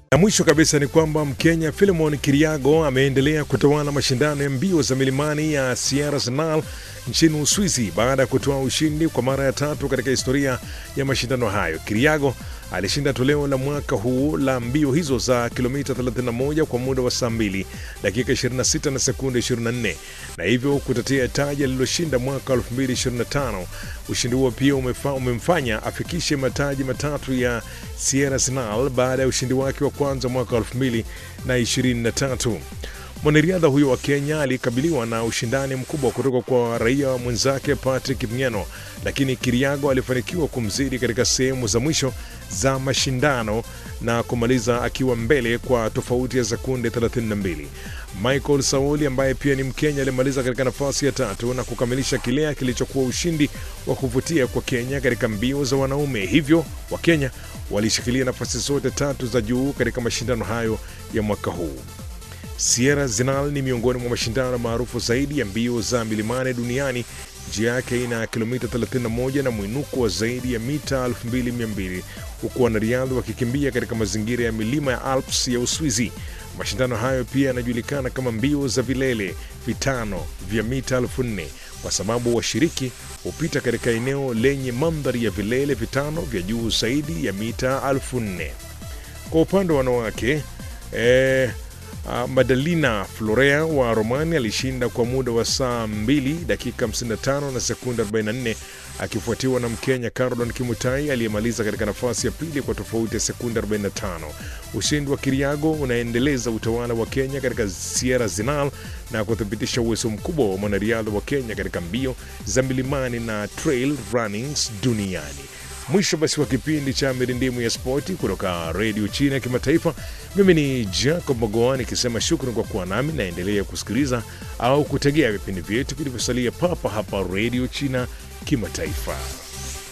Na mwisho kabisa ni kwamba Mkenya Philemon Kiriago ameendelea kutawala mashindano ya mbio za milimani ya Sierra Sinal nchini Uswizi baada ya kutoa ushindi kwa mara ya tatu katika historia ya mashindano hayo. Kiriago alishinda toleo la mwaka huu la mbio hizo za kilomita 31 kwa muda wa saa 2 dakika 26 na sekunde 24 na hivyo kutetea taji aliloshinda mwaka 2025. Ushindi huo pia umefa, umemfanya afikishe mataji matatu ya Sierra Sinal baada ya ushindi wake wa kwanza mwaka 2023. Mwanariadha huyo wa Kenya alikabiliwa na ushindani mkubwa kutoka kwa raia mwenzake Patrick Mng'eno, lakini Kiriago alifanikiwa kumzidi katika sehemu za mwisho za mashindano na kumaliza akiwa mbele kwa tofauti ya sekunde 32. Michael Sauli ambaye pia ni Mkenya alimaliza katika nafasi ya tatu na kukamilisha kile kilichokuwa ushindi wa kuvutia kwa Kenya katika mbio za wanaume. Hivyo Wakenya walishikilia nafasi zote tatu za juu katika mashindano hayo ya mwaka huu. Sierra Zinal ni miongoni mwa mashindano maarufu zaidi ya mbio za milimani duniani. Njia yake ina kilomita 31 na mwinuko wa zaidi ya mita 2200 huku wanariadha wakikimbia katika mazingira ya milima ya Alps ya Uswizi. Mashindano hayo pia yanajulikana kama mbio za vilele vitano vya mita 4000 kwa sababu washiriki hupita katika eneo lenye mandhari ya vilele vitano vya juu zaidi ya mita 4000. Kwa upande wa wanawake eh, Uh, Madalina Florea wa Romania alishinda kwa muda wa saa 2 dakika 55 na sekunde 44 akifuatiwa na Mkenya Caroline Kimutai aliyemaliza katika nafasi ya pili kwa tofauti ya sekunde 45. Ushindi wa Kiriago unaendeleza utawala wa Kenya katika Sierra Zinal na kuthibitisha uwezo mkubwa wa mwanariadha wa Kenya katika mbio za milimani na trail runnings duniani. Mwisho basi wa kipindi cha mirindimu ya spoti kutoka redio China ya kimataifa. Mimi ni Jacob Mogoa nikisema shukrani kwa kuwa nami, naendelea kusikiliza au kutegea vipindi vyetu vilivyosalia papa hapa redio China kimataifa.